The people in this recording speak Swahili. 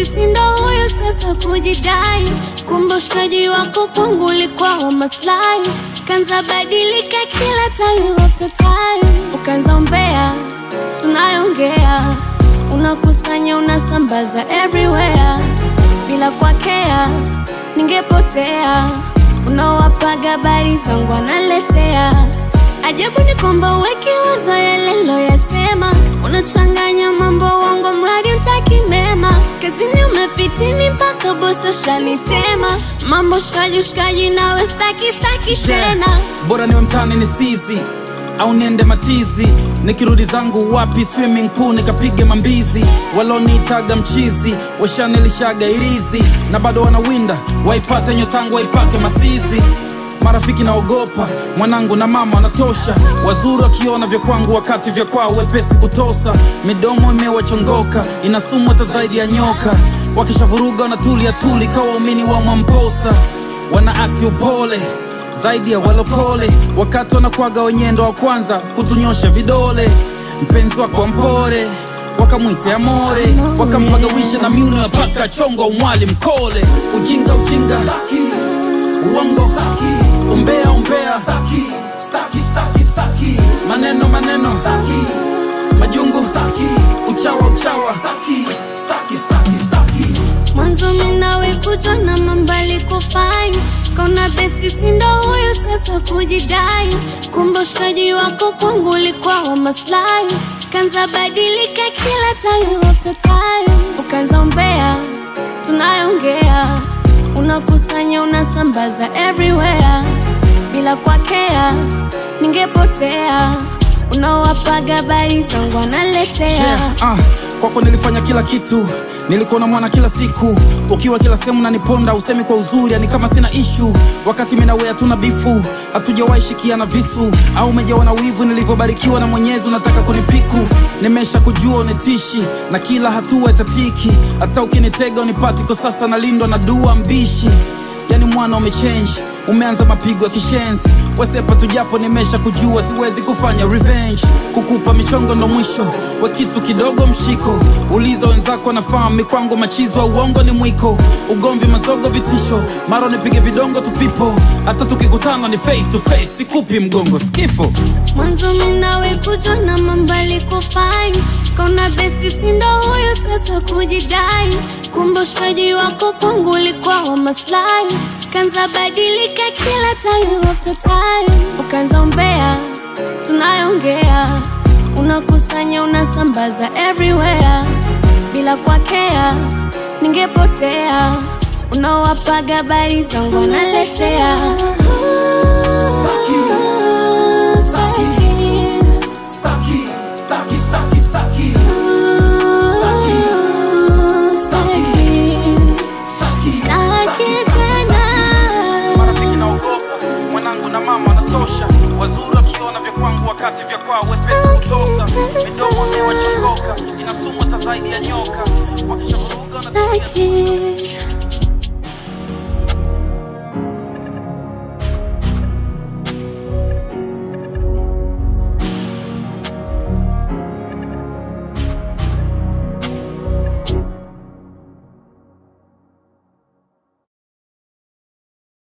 besti sindo huyo sasa kujidai, kumbe ushikaji wako kwangu ulikuwa wa maslahi, kanza badilika kila time after time, ukanza umbea, tunayongea, unakusanya unasambaza everywhere, bila kwakea ningepotea, unawapaga habari zangu analetea Ajabu ni kwamba uwekiwazo yale loyasema, unachanganya mambo wangu, mradi utaki mema. Kazini umefitini mpaka bosi shanitema, mambo shikaji shikaji, nawe staki staki tena. bora niwe mtani ni sizi au niende matizi nikirudi zangu wapi swimming pool nikapige mambizi waloniitaga mchizi washanilishaga irizi na bado wanawinda waipate nyotangu waipake masizi marafiki naogopa mwanangu na mama wanatosha wazuri wakiona vya kwangu wakati vya kwao wepesi kutosa midomo imewachongoka inasumu hata zaidi ya nyoka wakishavuruga wanatulia tuli kawa waumini wa mwamposa wana akti upole zaidi ya walokole wakati wanakwaga wenyendo wa kwanza kutunyosha vidole mpenzi wako mpore wakamwite amore wakampagawisha na miuno ya paka chongo umwali mkole ujinga ujinga uongo umbea umbea maneno maneno majungu uchawa uchawa Mwanzo minawe kujwa na mambali kufine, kauna besti sindo huyo sasa kujidai, kumbe ushikaji wako kwangu ulikuwa wa maslahi, kanza badilika kila time after time, ukanza umbea, tunayongea, unakusanya unasambaza everywhere, bila kwakea ningepotea, unawapaga habari zangu analetea yeah, ah, kwako nilifanya kila kitu nilikuwa na mwana kila siku ukiwa kila sehemu naniponda usemi kwa uzuri yani kama sina ishu wakati minawe hatuna bifu hatujawahi shikiana visu au umejawa na wivu nilivyobarikiwa na mwenyezi unataka kunipiku nimesha kujua unitishi na kila hatua itatiki hata ukinitega unipati kwa sasa nalindwa na dua mbishi yani mwana umechange umeanza mapigo ya kishenzi wesepa tujapo nimesha kujua siwezi kufanya revenge kukupa michongo ndo mwisho we kitu kidogo mshiko uliza wenzako nafahamu mikwangu machizo wa uongo ni mwiko ugomvi mazogo vitisho mara nipige vidongo tupipo hata tukikutana ni face to face sikupi mgongo skifo Mwanzo minawe kujwa na mambali kufine, kauna besti sindo huyo sasa kujidai, kumbe ushikaji wako kwangu ulikuwa wa maslahi, kanza badilika kila time after time, ukanza umbea, tunayongea, unakusanya unasambaza everywhere, bila kwakea ningepotea, unawapaga habari zangu analetea marafiki naogopa mwanangu na mama wanatosha wazuri wakiona vya kwangu wakati vya kwao wepesi kutosa midomo imewachongoka inasumu hata zaidi ya nyoka wakishavuruga wanatulia Staki.